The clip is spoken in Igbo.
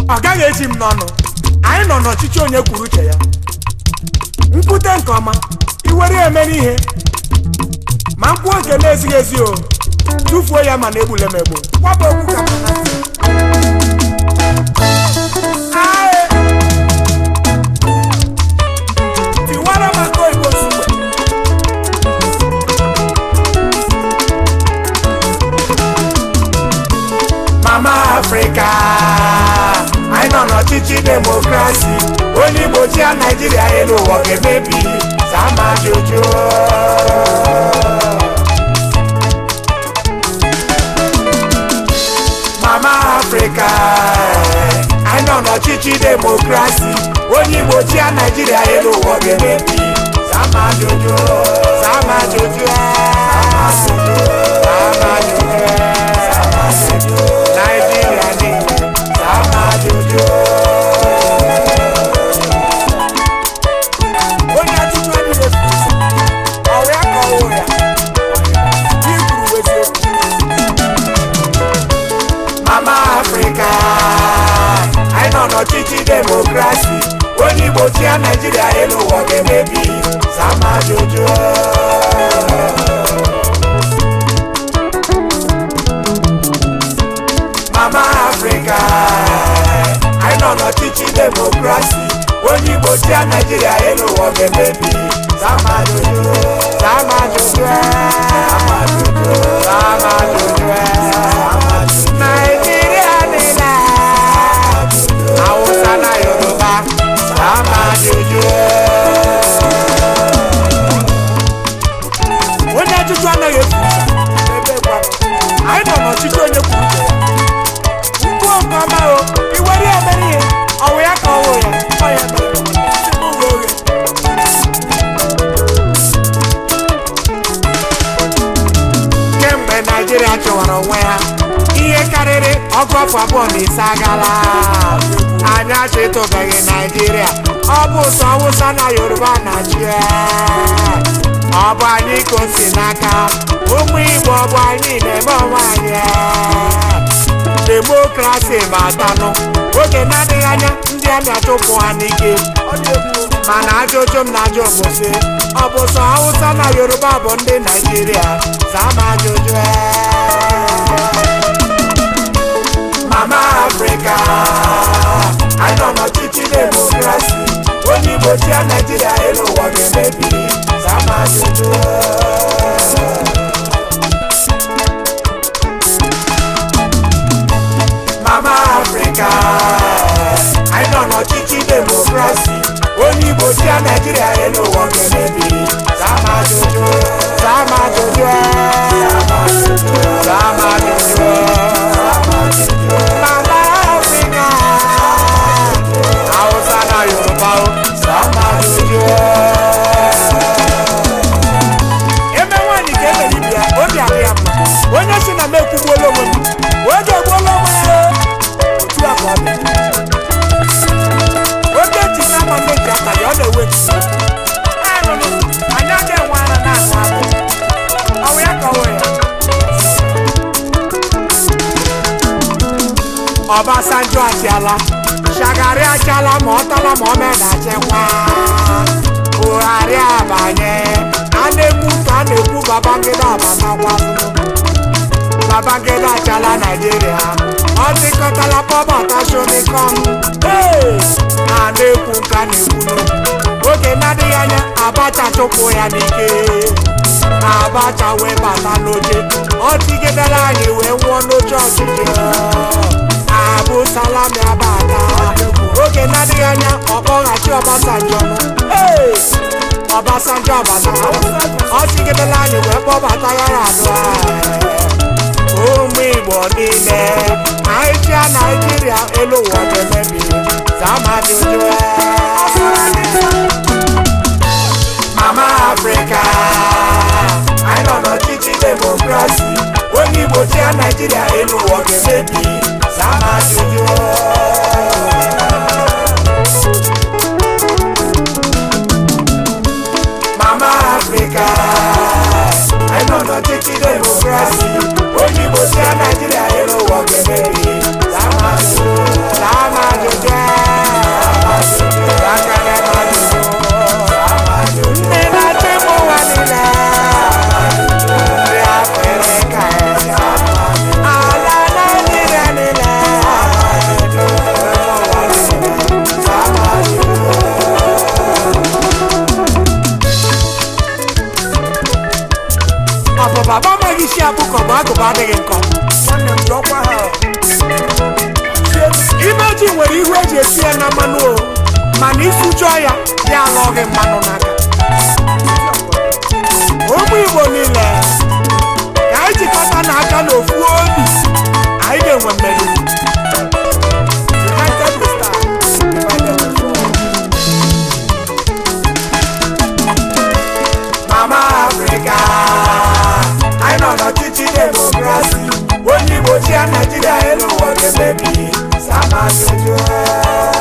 ọ gaghị eji m n'ọnụ anyị nọ n'ọchịchị onye kwuru uche ya nkwute nke ọma iwere ya emere ihe ma mkpuo nke na-ezighị ezi o tụfuo ya mana egbule m egbu kwaba okwu ka m na ntị. Aye. tiwara m aka oyibo ozugbo mama afrịka anyị nọ n'ọchịchị demokrasi onye igbo chia naijiria elu ụwa ga-emebi sama ajụjụ mama afrịka anyị nọ n'ọchịchị demokrasi onye igbo chia naijiria elu ụwa ga-emebi sama ajụjụ sama ajụjụ sama ajụjụ sama ajụjụ naijiria niile sama ajụjụ onye ajụjụ adịghị efu ụzọ ọwụ ya ka ọwụ ya ihe kwuru bụ eziokwu mama afrịka anyị nọ n'ọchịchị demokrasi onye igbo chia naijiria elu ụwa ga-emebi sama ajụjụ mama afrịka anyị nọ n'ọchịchị demokrasi onye igbo chia naijiria elu ụwa ga-emebi sama ajụjụ sama ajụjụ sama ajụjụ sama ajụjụ naijiria niile hausa na yoruba sama ajụjụ onye ajụjụ anaghị efu ụzọ ebe gwa anyị nọ n'ọchịchị onye kwuru uche ya mkpuo nke ọma o iwere ya mere ihe ọwụ ya ka ọwụ ya ọ ya mere tupu ụlọ oghe kemgbe naijiria chọwara onwe ha ihe karịrị ọgụ afọ abụọ na ise agala anyị achịtụbeghị naijiria ọ bụ sọ awụsa na yoruba na-achị ọ bụ anyị ka o si n'aka ụmụ igbo ọ bụ anyị na-eme onwe anyị demokrasi batanụ oge na-adịghị anya ndị amị achụpụ ha n'ike mana ajụjụ m na-ajụ bụ sị ọ bụ sọ hausa na yoruba bụ ndị naijiria zaa m ajụjụ mama afrịka anyị nọ n'ọchịchị demokrasi onye igbo chia naijiria elu ụwa ga-emebi zaa m ajụjụ mama afrịka anyị nọ n'ọchịchị demokrasi onye igbo chia naijiria elu ụwa ga-emebi zaa m ajụjụ zaa m ajụjụ zaa m ajụjụ mama afrịka hausa na yoruba o zaa m ajụjụ eme nwaanyị ka emere ibe ya obi adị ya mma onye si na m ekwugbuola onwe m oge egbuola onwe ya otu a ka ọ dị oge ji na ama mmeji aka ya ọ na-ewe anụnụ anyị aga enwe ara na-anụ abụ ọwụ ya ka ọwụ ya Ọbasanjọ achịala Shagari achala ma ọ tala ma ọ meda achịkwa Buhari abanye a na-ekwu ka a na-ekwu Babangida abatakwa Babangida achala Naijiria ọ dịkọtala pọbata shomikom Hey! a na-ekwu nke a na-ekwu n'okwu oge na-adịghị anya Abacha chụpụ ya n'ike Abacha wee bata n'oche ọ tigidere anyị wee nwụọ n'oche ọchịchị abụ salami abata oge na-adịghị anya ọkpọghachi Ọbasanjọ Hey! Ọbasanjọ abata ọ tigidere anyị wee kpọbata ya ya adụ ụmụ Igbo niile anyị chịa Naijiria elu ụwa ga-emebi zama ajụjụ mama Afrịka anyị nọ n'ọchịchị demokrasi onye Igbo chịa Naijiria elu ụwa ga-emebi zama ajụjụ mama Afrịka anyị nọ n'ọchịchị demokrasi onye Igbo chịa Naijiria elu ụwa ga-emebi zama ajụjụ zama ajụjụ adịghị nkọ nwanne m jụọkwa ha ime ji nwere ihu eji esi ya na mmanụ o mana ịsụjọọ ya ya alọ gị mmanụ n'aka ụmụ igbo niile ka anyị jikọta n'aka n'ofu obi anyị ga-enwe mmeri United we stand, divided we fall. Mama Africa, anyị nọ n'ọchịchị demokrasi onye igbo chi ya naijiria elu ụwa ga-emebi sama jojo